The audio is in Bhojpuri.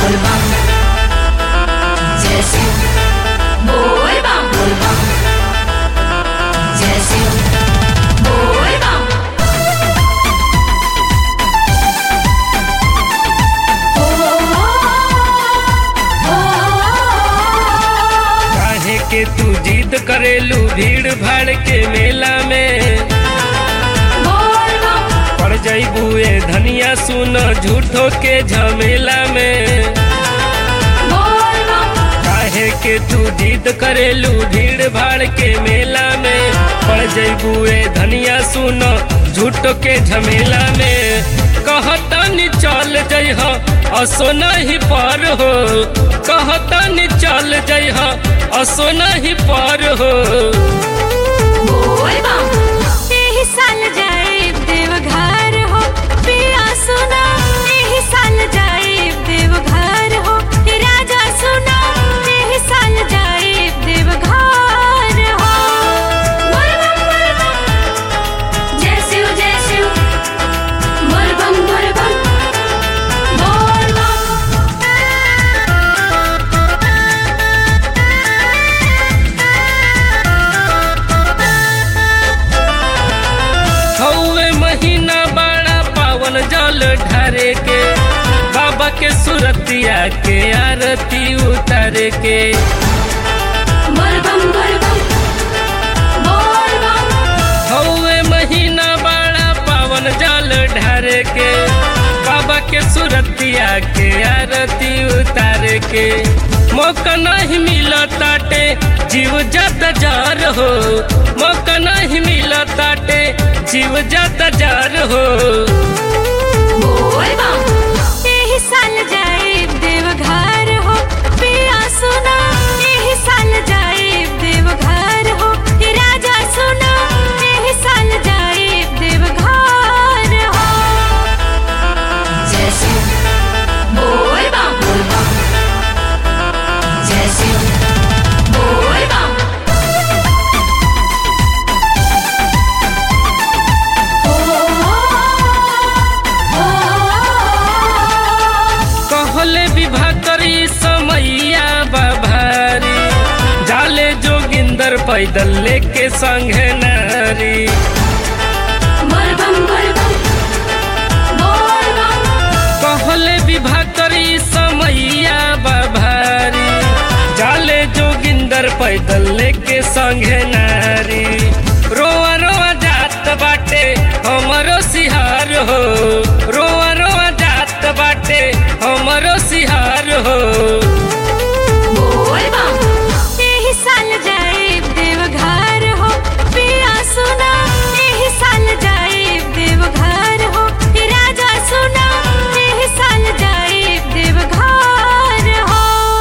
बोल बम जय शिव बोल बम बोल बम जय शिव बोल बम काहे के तू जिद करेलू भीड़ भाड़ के मेला में बोल बम पड़ जईबू ए धनिया सुन झूठो के झमेला में बोल बम काहे के तू जिद करेलू भीड़ भाड़ के मेला में पड़ जईबू ए धनिया सुन झूठो के झमेला में कहतनी चल जइह असो नहीं पर हो कहतनी चल जइह असो नहीं पर हो बोल बम एही साल जाए देवघर हो पिया सुना एही साल जाए देवघर हो राजा सुना एही साल जाए देवघर हो बोल बम बोल बम जय शिव जय शिव बोल बम बोल बम बोल बम हौवे महीना बड़ा पावन जल ढारे के बाबा के सुरतिया के आरती उतारे के बोल बम बोल बम बोल बम हौवे महीना बड़ा पावन जल ढारे के बाबा के सुरतिया के आरती उतारे के मौका नहीं मिला ताटे जीव जत जार हो मौका नहीं मिला ताटे जीव जत जार हो बोल बम एही साल जाए देवघर हो पिया सुना एही साल जाए देवघर हो राजा सुना एही साल जाए देवघर हो जय शिव बोल बम बोल बम जय शिव बोल बम कहले विवाह करी समैया बाभारी जाले जोगिंदर पैदल लेके संगे नारी बोल बम बोल बम बोल बम कहले विवाह करी समैया बाभारी जाले जोगिंदर पैदल लेके संगे नारी रोआ रोआ जात बाटे हमरो सिहार हो रोआ रोआ जात बाटे हमरो सिहार हो